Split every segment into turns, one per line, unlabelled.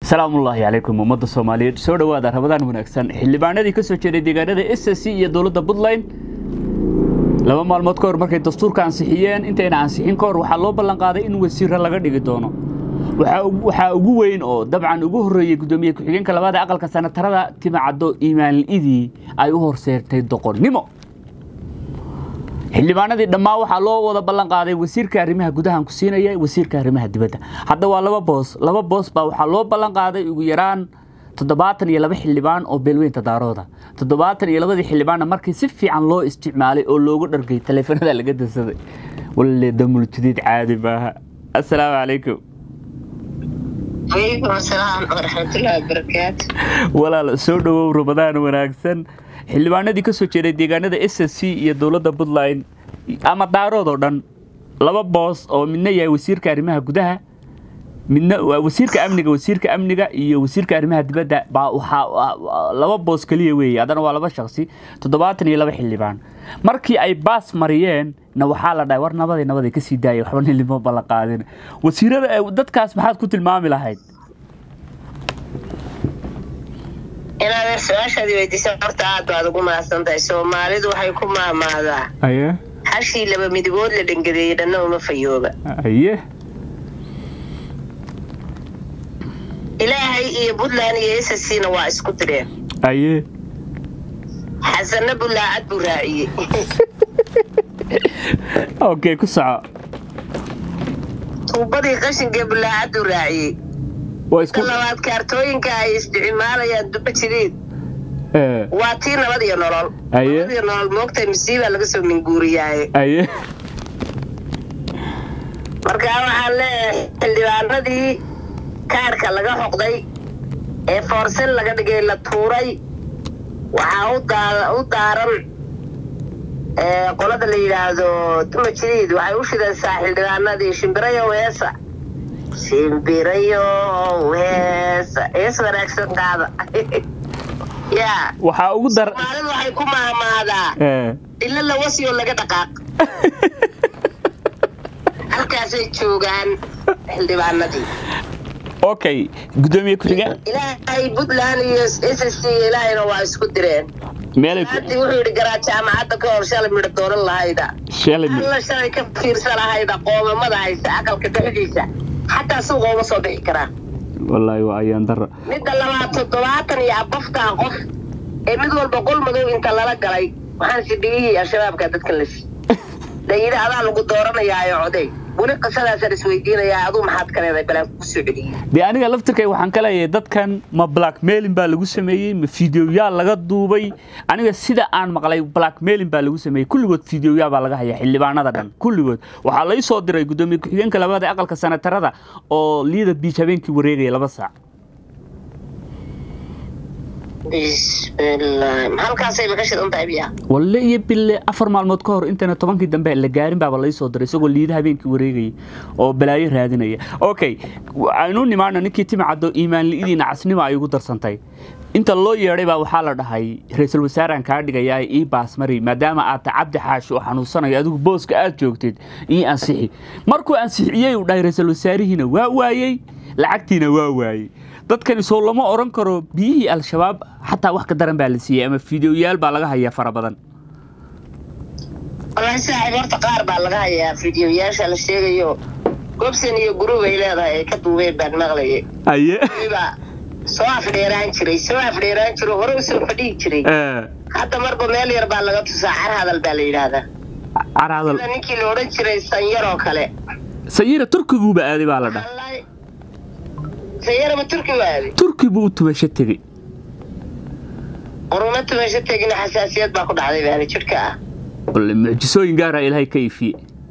salaamullaahi calaykum ummadda soomaaliyeed soo dhowaada rabadaan wanaagsan xildhibaanadii ka soo jeeday deegaanada s s c iyo dowladda puntland laba maalmood ka hor markay dastuurka ansixiyeen intayna ansixin ka hor waxaa loo ballan qaaday in wasiiro laga dhigi doono waxaa ugu weyn oo dabcan ugu horreeyey guddoomiye ku-xigeenka labaada aqalka sanatarada timacaddo imaanidii ay u horseertay doqonnimo xildhibaanadii dhammaan waxaa loo wada ballan qaaday wasiirka arrimaha gudahan ku siinaya wasiirka arrimaha dibadda hadda waa laba boos laba boos baa waxaa loo ballan qaaday ugu yaraan toddobaatan iyo laba xildhibaan oo beelweynta daarooda toddobaatan iyo labadii xildhibaanna markii si fiican loo isticmaalay oo loogu dhargay taleefanada laga dansaday walle damuljudiid caadi maaha assalaamu calaykum
alaykum asalaam waraxmatullahi wabarakaatu
walaal soo dhowow ramadaan wanaagsan xildhibaanadii ka soo jeeday deegaanada s s c iyo dowladda puntland ama daarood oo dhan laba boos oo midna yahay wasiirka arrimaha gudaha midna wasiirka amniga wasiirka amniga iyo wasiirka arrimaha dibadda baa waxaa laba boos keliya weeye haddana waa laba shaksi toddobaatan iyo laba xildhibaan markii ay baas mariyeen na waxaa la dhahay war nabaday nabaday ka sii daayay waxba nilimo balla qaadin wasiirada dadkaas maxaad ku tilmaami lahayd
inaad su-aashaadii weydiisa horta aad baad ugu mahadsan tahay soomaalidu waxay ku maamaadaa
aye
hashii laba midigood la dhangadeeyey dhanna uma fayooba
aye
ilaahay iyo puntland iyo s c na waa isku direen
aye
xasanna bulaacad buu raaciyey
okay ku soco
tuubadii qashinkee bulaacaduu raaciyey
waa isku
ka labaad kaartooyinka ay isticmaalayaan duba jideed
ee
waa tii nabad iyo nolol
Aye.
nabad iyo nolol moogtahay masiibaa laga soo minguuriyaaye
aye
marka waxaan leeyahay xildhibaanadii kaarhka laga xoqday ee foorsen laga dhigay la tuuray waxaa u daa- u daaran ee, qolada la yidhaahdo duma jiriid waxay u shidaysaa xildhibaanadii shimbirayo heesa shimbirayo heesa hees wanaagsan qaada yaa
waxaa ugu dar
soomaalidu waxay ku mahmaadaa
ee
ilo la wasiyoo laga dhaqaaq halkaasay joogaan xildhibaanadii
okay guddoomiye ku-xigeen
ilaahay puntland iyo s s c ilaahayna waa isku direen
meelay ku
haddi wuxuu yidhi garaa jaamacadda ka hor shalay midho dooran lahayda
shalay
alla shalay ka fiirsan lahayda qoomamada haysa aqalka dhexdiisa xataa suuqa uma soo bixi karaa
wallaahi waa ayaan dara
midda labaad toddobaatan iyo abaftaa qof ee mid walba qol madow inta lala galay waxaan sidhigihii al-shabaabka dadka la si dayida adaa lagu dooranayaayo coday weli qisadaasaan isweydiinayaa aduu maxaad ka leedahay balaan kugu soo celiyey
dee aniga laftirkay waxaan ka leeyahay dadkan ma blackmailing baa lagu sameeyey ma fideoyaal laga duubay aniga sida aan maqlay blackmailing baa lagu sameeyey kulligood fideoyaa baa laga hayaa xildhibaanada dhan kulligood waxaa lai soo diray guddoomiye ku-xigeenka labaad ee aqalka sanatarada oo liida biij habeenkii wareegaya laba saac
bismillaah halkaasay ka shidan tahay biya
walle iyo bille afar maalmood ka hor intana tobankii dambe la gaarin baaba lai soo diray isagoo liida habeenkii wareegaya oo balaayo raadinaya okay aynu nimaano ninkii timacaddo iimaanli'idii nacasnimo ay ugu darsantay inta loo yeedhay baa waxaa la dhahay ra-iisul wasaaraan kaa dhigayaa ii baasmari maadaama aad ta cabdi xaashi oo xanuunsanayo adigu booska aad joogteed ii ansixi markuu ansixiyey uu dhahay ra-iisul wasaarihiina waa waayey lacagtiina waa waayey dadkani soo lama odhan karo biyihii al-shabaab xataa wax ka daran baa la siiyey ama fideoyaal baa laga hayaa fara badan
wallaahi saaxiib horta qaar baa laga hayaa fideoyaasha la sheegayo gobson iyo guruub ay leedahay ay ka duubeen baan maqlayay
aye
baa soo afdheeraan jiray soo afdheeraan jiro hore usoo fadhihi jiray hadda marba meel yar baa laga tusaa car hadal baa la yidhaahdaa
carhadal
sida ninkii la odhan jiray sanyar oo kale
sayira turkiguuba aaday baa la dhaha
Wallaahi, sanyarama turki waadi
turki buu u tubasho tegey
uruma tumasho tegina xasaasiyad baa ku dhacday baali jidhka ah
walle mucjisooyin gaaraa ilaahay ka iifiye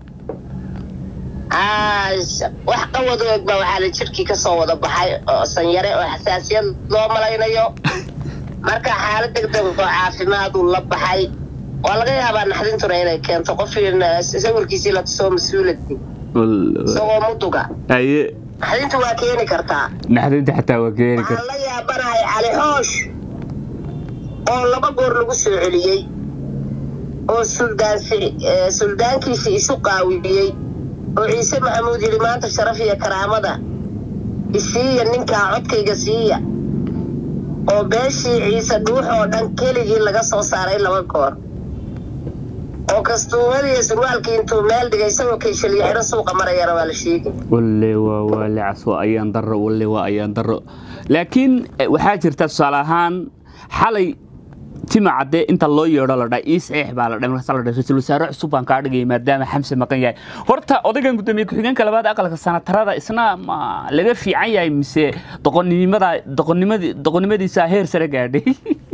Aa, wax qawad og baa waxaa la jidhkii ka soo wada baxay oo sanyare oo xasaasiyad loo malaynayo marka xaalad degdeg oo caafimaad uu la baxay waa laga yaabaa naxdintuna inay keento qof sawirkiisii la tusoo mas-uuladii isagoo muduga
aye
naxdintu waa keeni kartaa
naxdinta xataa waa keeni
waxaan
karta
la yaabanahay cali xoosh oo laba goor lagu soo celiyey oo suldaansi eh, suldaankiisii isu qaawiyey oo ciise maxamuud yidhi maanta sharaf iyo karaamada isiiya ninkaa codkayga siiya oo beeshii ciise dhuux oo dhan keligii laga soo saaray laba goor oo kastuumadiiyo surwaalkii intuu meel dhigay isagoo kayshalyo xidho suuqa marayana waa la sheegi
walle waa waa lacas waa ayaan daro walle waa ayaan daro laakiin eh, waxaa jirta tusaale ahaan xalay tima cadde inta loo yeedho la dhaa ii saxiix baa la dhaa markaas la dhaa ra-iisul wasaare cusub baan kaa dhigaya maadaama xamse maqan yahay horta odaygan gudoomiye ku-xigeenka labaad aqalka sanatarada isna ma laga fiican yahay mise doqonnimada doqonnimadi doqonnimadiisa heer sare gaadhay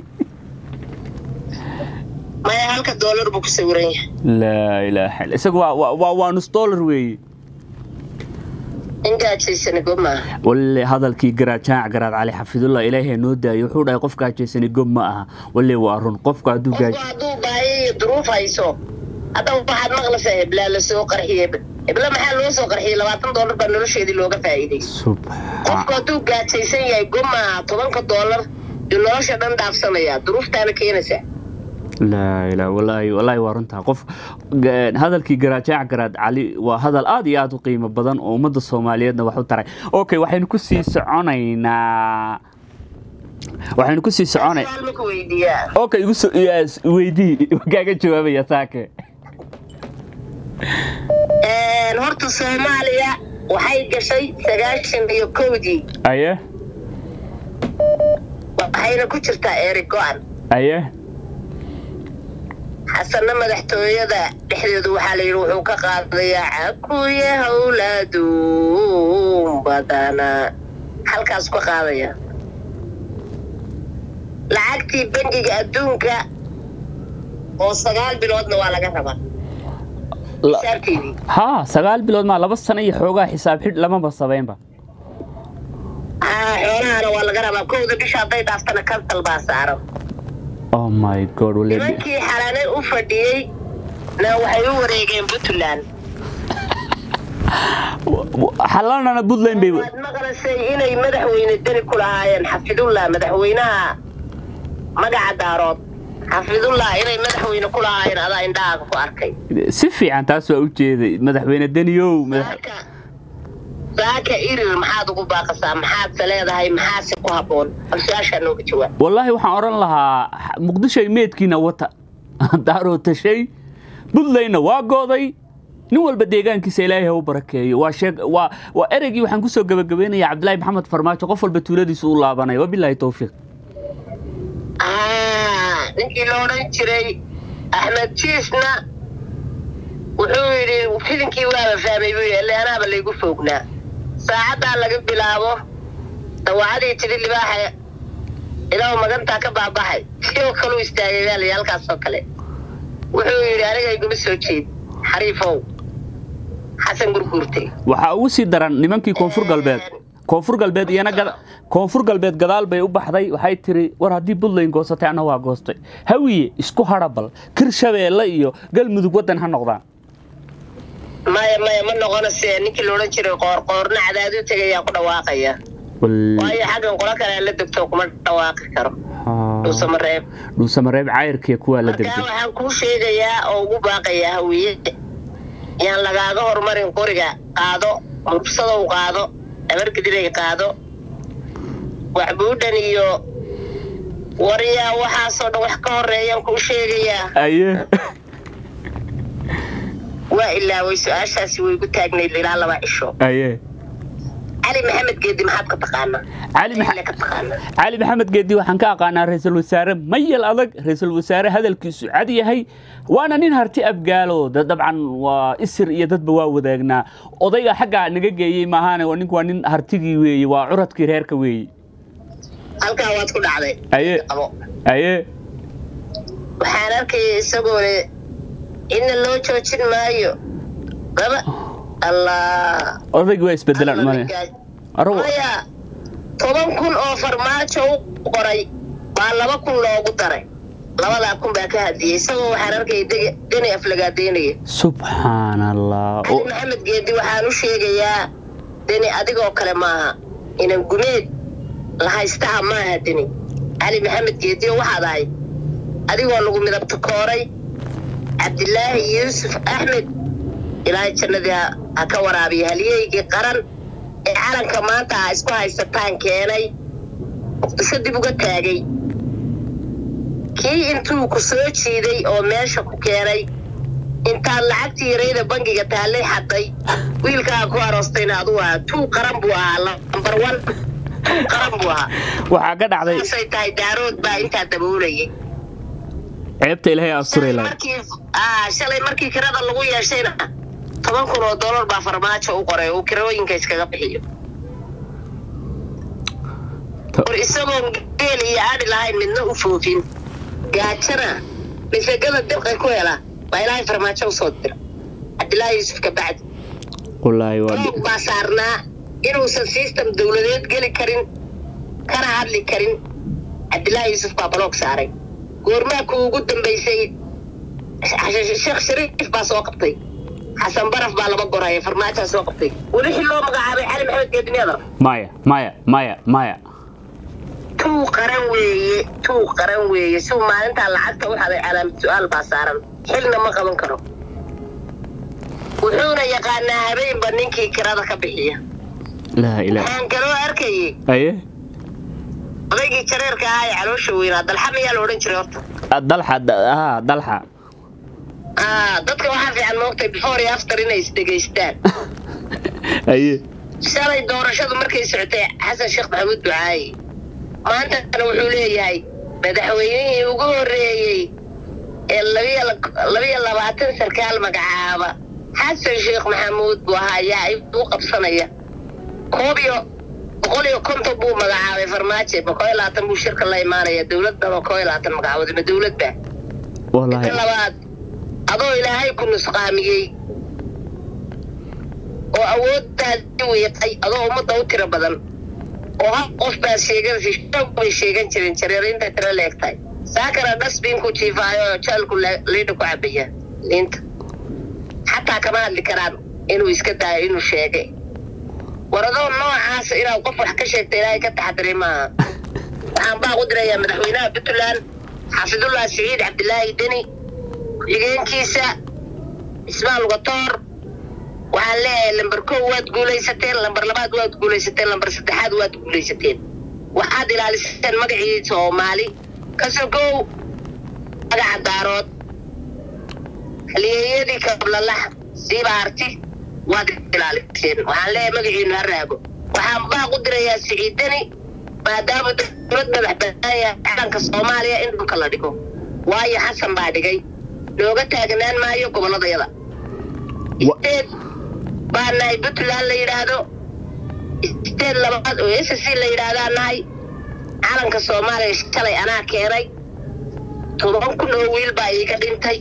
maya halka doolar buu ku sawiran yahay
laa ilaaha illa isaga waa waa- waa waa nus dollar weeye
in gaajaysani gob maaha
walle hadalkii garaad jaac garaad cali xafidullah ilaahay noo daayo wuxuu dhahay qof gaajaysani gob ma aha walle waa run qofku hadduu gaaj
qofku hadduu baayo iyo duruuf hayso hadda waxaad maqlaysaa heblaa lasoo qarxiyey hebla maxaa loo soo qarxiyey labaatan doolar baa nolosheedii looga faa'iiday
subxaan
qofku hadduu gaajaysan yahay gob maaha tobanka doolar iyo nolosha dhan dhaafsanaya duruuftaana keenaysaa
laa ilaa walaahi walaahi waa runtaa qof ga- hadalkii garaajaac garaad cali waa hadal aad iyo aad u qiimo badan oo ummadda soomaaliyeedna wax u taray okay waxaynu ku sii soconaynaa waxaynu ku sii soconay
su'aal ma ku weydiiyaa
okay igu soo yes, weydii kaaga jawaabaya saake
Een, horta soomaaliya waxay gashay sagaashan iyo kowdii
aye
waxayna ku jirtaa eeri go-an
aye
xasanna madaxtooyada dhexdeedu waxaa la yidhi wuxuu ka qaadayaa cakuye howlaadun badana halkaas ka qaadaya lacagtii bangiga adduunka oo sagaal biloodna waa laga rabaa
La-
xisaabteedii
haa sagaal bilood maa laba sano iyo xoogaa xisaab xidh lamaba sabeynba
haa xoolahana waa laga rabaa kowda bisha hadday dhaaftana kansal baa saaran
oh my god wale
nimankii xalaanay u fadhiyey na waxay u wareegeen puntland
xalanana puntland bay
waad maqlaysay inay madaxweyne deni ku lahaayeen xafidullah madaxweynaha magaca daarood xafidullah inay madaxweyne ku lahaayeen adaa indhahaaga ku arkay
si fiican taas waa u jeeday madaxweyne deniyow madax
saaka saaka irir maxaad ugu baaqasaa maxaadse leedahay maxaase ku habboon bal su-aashaa nooga jawaab
wallaahi waxaan odhan lahaa muqdishoy meedkiina wata daaroo tashay puntlandna waa gooday nin walba deegaankiisa ilaahay ha u barakeeyo waa sheeg waa waa ereygii waxaan kusoo gabagabeynaya cabdilaahi maxamed farmaajo qof walba tuuladiisa u laabanaya wabilaahi towfiiq
Ah, ninkii la odhan jiray axmed jiisna wuxuu yidhi filinkii waaba fahmay buu yidhi ile anaaba laygu foognaa saacaddaa laga bilaabo dawacadii tidhi libaaxa ilaahu magantaa ka baabaxay sidoo kaleu istaagay baa layidhi halkaasoo kale wuxuu yidhi aniga iguma soo jeed xariifow xasan gurguurtay
waxaa ugu sii daran nimankii koonfur galbeed koonfur galbeed iyana gada koonfur galbeed gadaal bay u baxday waxay tiri war haddii puntland goosatay anna waa goostay hawiye isku hadhabal kirshabeelle iyo galmudug waddan ha noqdaan
maya maya ma noqonayse ninkii la odhan jiray qoorqoorna cadaadu tegayaa ku dhawaaqaya waayo xaggan qolo kale la degto kuma dhawaaqi karo dhuusamareeb
dhuusamareeb cayrkiya kuwaa la
markaa
degday
waxaan kuu sheegayaa oo ugu baaqayaa hawiye yaan lagaaga horumarin qoriga qaado murbsadow qaado dhabargedilay qaado waxbuudhan iyo waryaa waxaasoo dhan wax ka horeeyaan kuu sheegayaa
aye
waa ilaaway su-aashaasi way gu taagnayd ilaa laba cisho
aye
cali maxamed geedi maxaad ka taqaanaa
cali maxa-
Ile ka taqaanaa
cali maxamed geedi waxaan ka aqaanaa ra-iisul wasaare mayal adag ra-iisul wasaare hadalkiisu cad yahay waana nin harti abgaalo da- dabcan waa isir iyo dadba waa wadaagnaa odayga xaggaa naga geeyey maahaane waa ninku waa nin hartigii weeye waa curadkii reerka weeye
halkaa waad ku dhacday
aye
qabo
aye
waxaan arkaya isagoone cidna loo joojin maayo laba allah
odaygi waa isbedelaan male arago
maya toban kun oo farmaajo u qoray baa laba kun loogu daray labadaa kun baa ka hadiyey isagoo waxaan arkaya dege- deni aflagaadeynaya
subxaan allah
cali
O-
maxamed geedi waxaan u sheegayaa deni adigoo kale maaha inan gumeed la haystaha maaha deni cali maxamed geediyo waxaad ahayd adigoo lagu midabta kooray cabdilaahi yuusuf axmed ilaahay jannadii ha- ha ka waraabiya halyeygii qaran ee calanka maanta aa isku haysataan keenay muqdisho dib uga taagay kii intuu ku soo jiiday oo meesha ku keenay intaad lacagtii yarayda bangiga taallay xaday wiilkaa ku aroostayna aduu ahaa tuu qaran buu ahaa lambar one tuu qaran buu ahaa
waxaa ka dhacday
saasay tahay daarood baa intaa daboolayay
ceebta ilaahay asturay lahayd
markii aa shalay markii kirada lagu yeeshayna toban kun oo dollar baa farmaajo u qoray uu kirooyinka iskaga bixiyo war isagoon geel iyo adhi lahayn midna u foofin gaajana misagada dirqa ku hela baa ilaahay farmaajo usoo dira cabdilaahi yuusuf kabacdi
wallaahi waa
roog baa saarnaa inuusan system dowladeed geli karin kana hadli karin cabdilaahi yuusuf baa baloog saaray goormaa ku ugu dambaysay sheekh shariif baa soo qabtay xasan baraf baa laba goraya farmaajaa soo qabtay weli xil loo magacaabay cali maxamed geedimyadar
maya maya maya maya
tuu qaran weeye tuu qaran weeye si uu maalintaa lacagta u haday calaamad su-aal baa saaran xilna ma qaban karo wuxuuna yaqaanaa habeenba ninkii kirada ka bixiya
laa ilaah
waxaan kaloo arkayay
aye
odaygii jareerka ahaa ee caloosha weynaa dalxa miyaa la odhan jiray horta
dalxa haa dalxa
aa dadka waxaa fiican moogtay before iyo after inay isdhegaystaan
aye
shalay doorashadu markay socotay xasan sheekh maxamuud ducaayi maantana wuxuu leeyahay madaxweynihii ugu horreeyey ee labiyo labiyo labaatan sarkaal magacaaba xasan sheekh maxamuud buu ahaa ayaa u qabsanaya koob iyo boqol iyo konton buu magacaabay farmaajo boqol iyo labaatan buu shirka la imaanaya dowladdan oo koob iyo labaatan magacaabood ma dowladba
wallaahi
inta labaad adoo ilaahay ku nusqaamiyey oo awooddaadi wiiqay adoo ummadda u tiro badan oo hal qof baa sheeganaysa shoog bay sheegan jireen jareer inta tiro leegtahay saakana dhasbiinku jiifaayo oo jaalku liidha ku cabaya liinta xataa kama hadli karaan inuu iska daayo inuu sheegay war adoo noocaas inaad qof wax ka sheegta ilaahay ka taxadiray maaha waxaan baa u dirayaa madaxweynaha puntland xaafidullah siciid cabdilaahi deni ku-xigeenkiisa ismaal lugatoor waxaan leeyahay lambar kow waad guulaysateen lambar labaad waad guulaysateen lambar saddexaad waad guulaysateen waxaad ilaaliseen magacii soomaali kasoo kow magaca daarood halyeeyadii kablalax siiba arti waad ilaaliseen waxaan leeyahay magaciinu ha raago waxaan baaq u dirayaa siciidani maadaama dowlad madax banaaya calanka soomaaliya in dhulka la dhigo waayo xasan baa dhigay looga taagnaan maayo gobolladayada isteed baa nahay puntland la yidhaahdo isteed labaad oo s c la yidhaahdaa nahay calanka soomaaliya shalay anaa keenay toban kun oo wiil baa iiga dhintay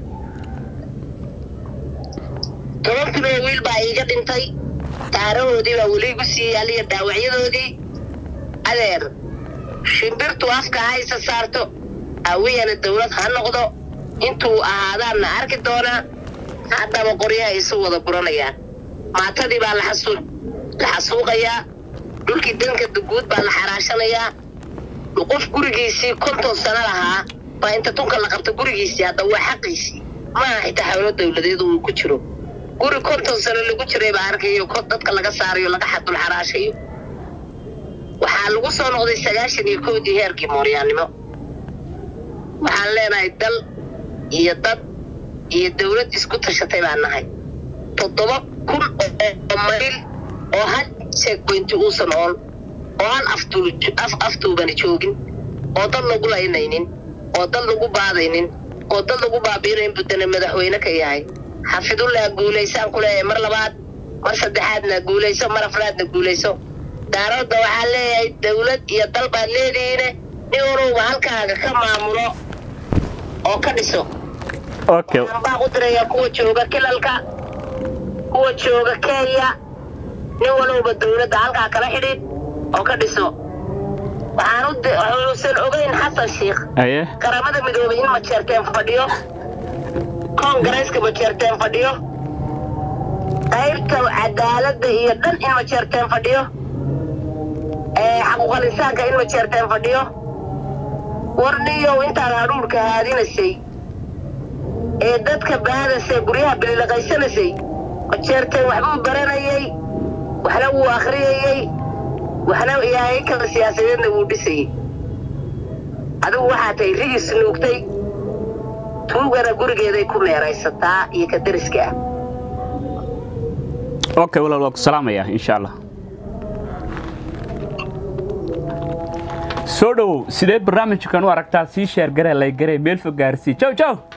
toban kun oo wiil baa iiga dhintay taarahoodii baa weli igu sii yaaliya dhaawacyadoodii adeer shimbirtu afka haysa saarto hawiyana dawlad ha noqdo intuu ahaadaanna arki doonaa haddaba qoryaha isu wada buranayaan maatadii baa la xasuuqayaa dhulkii danka duguud baa la xaraashanayaa qof gurigiisii konton sano lahaa baa inta tunka la qabta gurigiisii hadda waa xaqiisii maaha xitaa xawlo dawladeed uu ku jiro guri konton sano lagu jiray baa arkayo dadka laga saarayo laga xadul xaraashayo waxaa lagu soo noqday sagaashan iyo kowdii heerkii mooryaannimo waxaan leenahay dal iyo dad iyo dawlad isku tashatay baan nahay toddoba kun oo mayl oo hal checkpointi uusan ool oo hal aftuubani joogin oo dad lagu laynaynin oo dad lagu baadaynin oo dad lagu baabiinayn buddana madaxweyne ka yahay xafidullah guulaysaan ku leeyahay mar labaad mar saddexaadna guulayso mar afraadna guulayso daaroodda waxaa leeyahay dawlad iyo dal baad leedihiine nin wanuuba halkaaga ka maamulo oo ka dhiso
okay
waxaan baa u dirayaa kuwa jooga kilalka kuwa jooga kenya nin walowba dawladda halkaa kala xidhiid oo ka dhiso waxaan u di- wuxuusan ogeyn xasan sheikh
aye
qaramada midoobay in majeerteen fadhiyo koongareeska majeerteen fadhiyo qaybta cadaaladda iyo dhan in majeerteen fadhiyo ee xaquuqal insaanka in majeerteen fadhiyo warniyow intaan hadhuurka haadinaysay ee dadka baadasay guryaha bililaqaysanaysay majeerteen waxbuu baranayay waxna wuu akhriyayey waxna yahay kala siyaasadeedna wuu dhisayey adigu waxaa tahay rigis nuugtay tuugana gurigeeday ku meeraysataa iyo ka dariska ah
okay walaal waa ku salaamaya insha allah soo dhowow sidee barnaamijkan u aragtaa sii sheergaree laygaree meel fog gaarsii jow jow